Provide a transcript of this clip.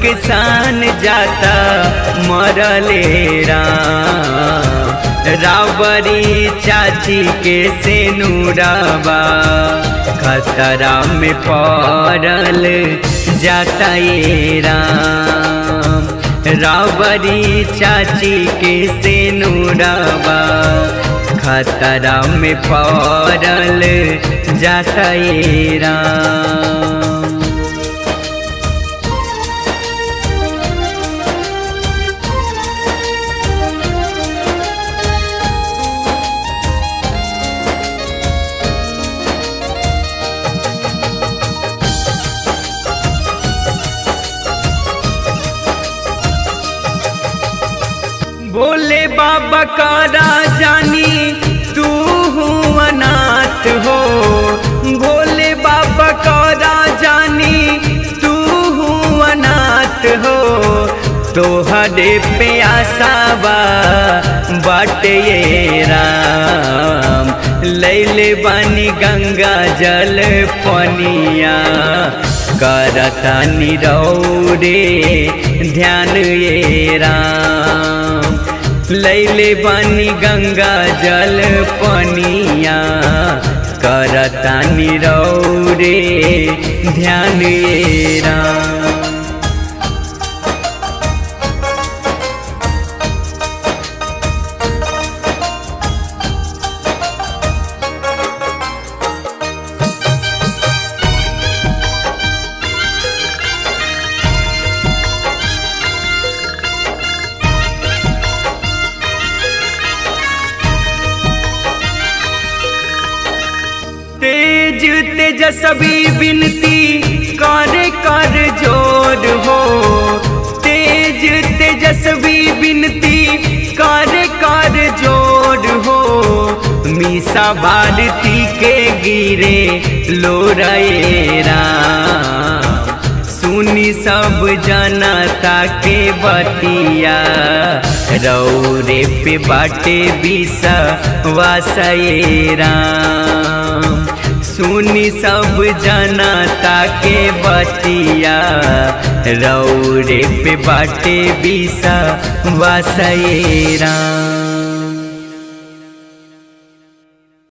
के सान जाता मरले राम रावरी चाची के सेनुराबा खतरा में पड़ल जाता ये राम रावरी चाची के सेनुराबा खतरा में पड़ल जाता ये राम भोले बाबा का राजानी तू अनाथ हो भोले बाबा का राजानी तू अनाथ हो तोहरे पे आसाबा बाटे ये राम लैले बानी गंगा जल पनिया करता निरौरे ध्यान ये राम लैले बानी गंगा जल पनिया करता निरौरे ध्यान ये राम तेज तेजस्वी बिनती कर कर जोर हो तेज तेजस्वी बिनती कर कर जोर हो मीसा भारती के गिरे लो रे राम सुनी सब जनता के बतिया रौरे पे बाटे बिसा वासये राम सुनी सब जनता के बतिया रौरे पे बाटे बिसा वासये राम